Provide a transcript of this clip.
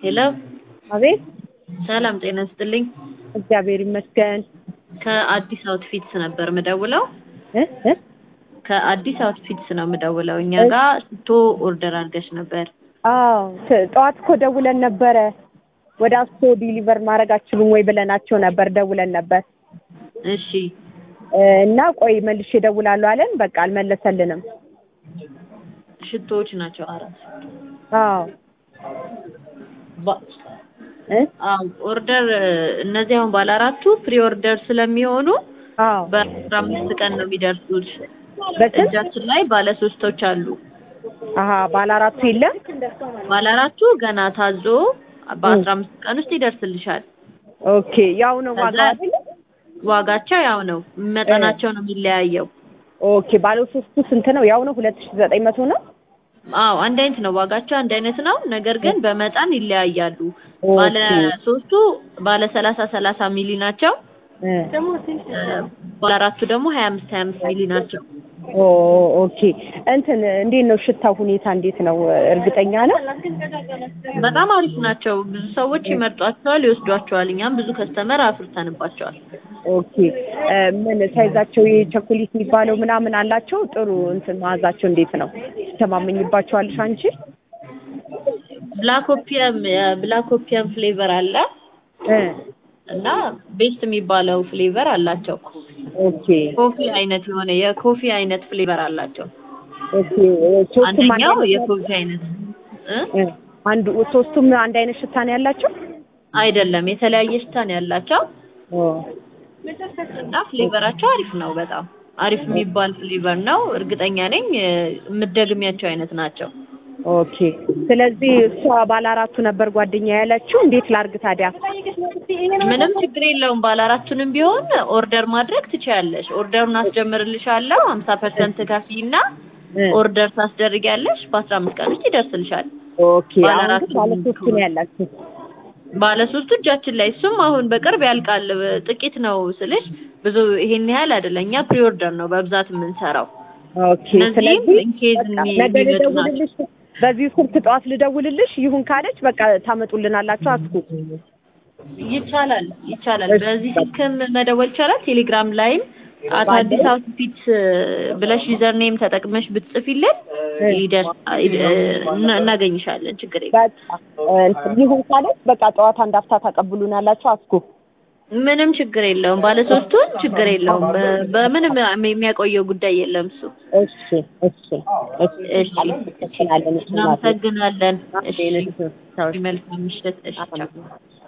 ሄሎ አቤት ሰላም ጤና ይስጥልኝ። እግዚአብሔር ይመስገን ከአዲስ አውትፊትስ ነበር ምደውለው። እ እ ከአዲስ አውትፊትስ ነው ምደውለው። እኛ ጋር ሽቶ ኦርደር አድርገሽ ነበር። አዎ ት- ጠዋት እኮ ደውለን ነበረ ወደ አስቶ ዲሊቨር ማድረግ አትችሉም ወይ ብለናቸው ነበር ደውለን ነበር እሺ እ እና ቆይ መልሼ እደውላለሁ አለን በቃ አልመለሰልንም ሽቶዎች ናቸው አራት አዎ ባ- እ አዎ ኦርደር እነዚህ አሁን ባለ አራቱ ፕሪ ኦርደር ስለሚሆኑ አዎ በአስራ አምስት ቀን ነው የሚደርሱት። በስንት እጃችን ላይ ባለ ሶስቶች አሉ። አሀ ባለ አራቱ የለም ባለ አራቱ ገና ታዞ በአስራ አምስት ቀን ውስጥ ይደርስልሻል። ኦኬ ያው ነው ዋጋ ከዛ- አይደለ ዋጋቸው ያው ነው፣ መጠናቸው ነው የሚለያየው። ኦኬ ባለ ሶስቱ ስንት ነው ያው ነው ሁለት ሺህ ዘጠኝ መቶ ነው አዎ አንድ አይነት ነው፣ ዋጋቸው አንድ አይነት ነው። ነገር ግን በመጠን ይለያያሉ። ባለ ኦኬ ሶስቱ ባለ ሰላሳ ሰላሳ ሚሊ ናቸው። እ እ፣ ባለ አራቱ ደግሞ ሀያ አምስት ሀያ አምስት ሚሊ ናቸው። ኦ ኦኬ እንትን እንዴት ነው ሽታው ሁኔታ እንዴት ነው እርግጠኛ ነው በጣም አሪፍ ናቸው። ብዙ ሰዎች ይመርጧቸዋል፣ ይወስዷቸዋል። እኛም ብዙ ከስተመር አፍርተንባቸዋል። ኦኬ እ ምን ሳይዛቸው የቸኮሌት የሚባለው ምናምን አላቸው ጥሩ እንትን መዓዛቸው እንዴት ነው ትተማመኝባቸዋለሽ አንቺ ብላክ ኦፒየም የብላክ ኦፒየም ፍሌቨር አለ እ እና ቤስት የሚባለው ፍሌቨር አላቸው። ኦኬ ኮፊ አይነት የሆነ የኮፊ አይነት ፍሌቨር አላቸው። ኦኬ ሶስቱም አንድ አንደኛው አይነት የኮፊ አይነት እ? እ አንዱ ሶስቱም አንድ አይነት ሽታ ነው ያላቸው አይደለም የተለያየ ሽታ ነው ያላቸው ኦ እና ፍሌቨራቸው አሪፍ ነው። በጣም አሪፍ የሚባል ፍሌቨር ነው። እርግጠኛ ነኝ እ፣ የምትደግሚያቸው አይነት ናቸው። ኦኬ ስለዚህ እሷ ባለ አራቱ ነበር ጓደኛ ያለችው እንዴት ላርግ ታዲያ ምንም ችግር የለውም። ባለ አራቱንም ቢሆን ኦርደር ማድረግ ትችያለሽ። ኦርደሩን አስጀምርልሻለሁ። ሀምሳ ፐርሰንት ከፊና እ ኦርደር ታስደርጊያለሽ። በአስራ አምስት ቀን ውስጥ ይደርስልሻል። ኦኬ ባለ አሁን አራቱ ግን ባለ ሶስቱ ነው ያላችሁ ባለ ሶስቱ እጃችን ላይ እሱም አሁን በቅርብ ያልቃል። ጥቂት ነው ስልሽ ብዙ ይሄን ያህል አይደለም። እኛ ፕሪ ኦርደር ነው በብዛት የምንሰራው። ኦኬ እነዚህም ስለዚህ ኢንኬዝ በቃ የሚ- ነገ የሚመጡ ናቸው። ልደውልልሽ በዚህ ስልክ ጠዋት ልደውልልሽ ይሁን ካለች በቃ ታመጡልናላችሁ አስኩ ይቻላል ይቻላል። እሺ፣ በዚህ ስልክም መደወል ይቻላል። ቴሌግራም ላይም አቶ አዲስ አውትፊት ብለሽ ዩዘር ኔም ተጠቅመሽ ብትጽፊልን ይደርስ እና- እናገኝሻለን። ችግር የለም። በቃ እንትን ይሁን ካለች በቃ ጠዋት አንድ አፍታ ታቀብሉናላችሁ አስኩ ምንም ችግር የለውም። ባለሶስቱን ችግር የለውም። በ- በምንም የሚያቆየው ጉዳይ የለም እሱ። እሺ እሺ እሺ እሺ እንችላለን እናመሰግናለን። እሺ እሺ መልካም ምሽት። እሺ ቻው።